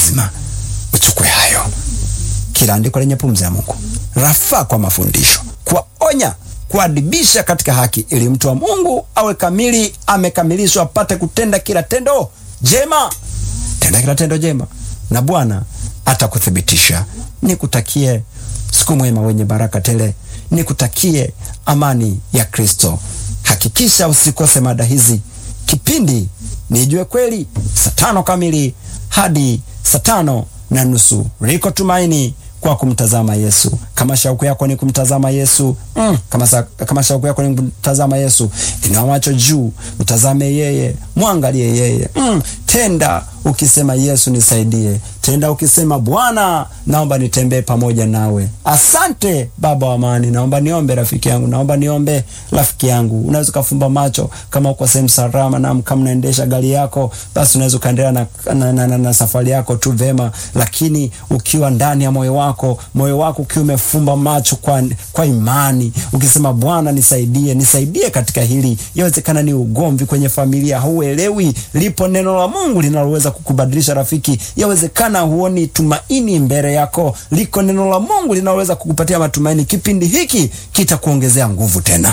lazima uchukue hayo. Kila andiko lenye pumzi ya Mungu rafaa kwa mafundisho, kuwaonya, kuadibisha katika haki, ili mtu wa Mungu awe kamili, amekamilishwa, apate kutenda kila tendo jema. Tenda kila tendo jema, na Bwana atakuthibitisha. Nikutakie siku mwema wenye baraka tele, nikutakie amani ya Kristo. Hakikisha usikose mada hizi. Kipindi Nijue Kweli, saa tano kamili hadi saa tano na nusu. Liko tumaini kwa kumtazama Yesu. Kama shauku yako ni kumtazama Yesu mm, kama, sa, kama shauku yako ni kumtazama Yesu, inua macho juu, mtazame yeye, mwangalie yeye mm, tenda ukisema Yesu nisaidie, tenda ukisema Bwana naomba nitembee pamoja nawe. Asante Baba wa amani, naomba niombe rafiki yangu, naomba niombe rafiki yangu. Unaweza ukafumba macho kama uko sehemu salama, na kama unaendesha gari yako, basi unaweza ukaendelea na, na, na, na, na safari yako tu vema, lakini ukiwa ndani ya moyo wako, moyo wako ukiwa umefumba macho kwa, kwa imani, ukisema Bwana nisaidie, nisaidie katika hili. Yawezekana ni ugomvi kwenye familia, hauelewi, lipo neno la Mungu linaloweza kukubadilisha rafiki. Yawezekana huoni tumaini mbele yako, liko neno la Mungu linaloweza kukupatia matumaini. Kipindi hiki kitakuongezea nguvu tena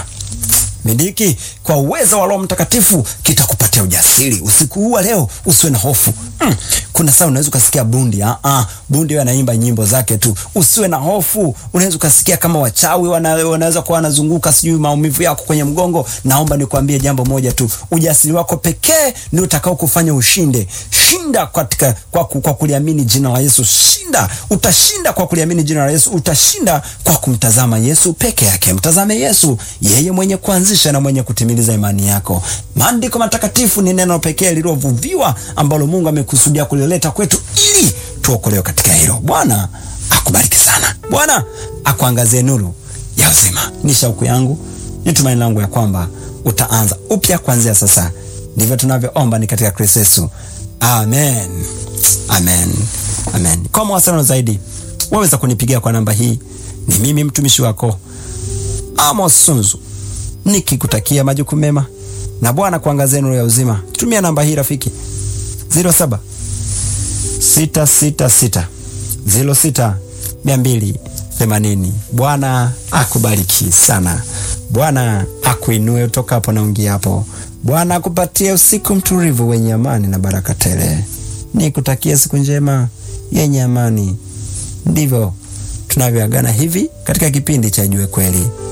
Mindiki kwa uwezo wa Roho Mtakatifu kitakupatia ujasiri usiku huu wa leo. Usiwe na hofu mm. Kuna saa unaweza ukasikia bundi ah ah, bundi anaimba nyimbo zake tu. Usiwe na hofu, unaweza ukasikia kama wachawi wana, wanaweza kuwa wanazunguka, sijui maumivu yako kwenye mgongo. Naomba nikwambie jambo moja tu, ujasiri wako pekee ndio utakao kufanya ushinde. Shinda katika kwa, kwa kuliamini jina la Yesu. Shinda, utashinda kwa kuliamini jina la Yesu. Utashinda kwa kumtazama Yesu peke yake. Mtazame Yesu, yeye mwenye kuanzisha na mwenye kutimiliza imani yako. Maandiko matakatifu ni neno pekee lililovuviwa ambalo Mungu amekusudia kulileta kwetu ili tuokolewe katika hilo. Bwana akubariki sana. Bwana akuangazie nuru ya uzima. Ni shauku yangu, ni tumaini langu ya kwamba utaanza upya kuanzia sasa. Ndivyo tunavyoomba ni katika Kristo Yesu. Amen. Amen. Amen. Kwa mawasiliano zaidi waweza kunipigia kwa namba hii. Ni mimi mtumishi wako Amos Sunzu nikikutakia majukumu mema na Bwana kuangazia nuru ya uzima. Tumia namba hii rafiki, 07 666 06 280. Bwana akubariki sana. Bwana akuinue utokapo na ungiapo. Bwana akupatie usiku mtulivu wenye amani na baraka tele. Nikutakia siku njema yenye amani. Ndivyo tunavyoagana hivi katika kipindi cha Ijue Kweli.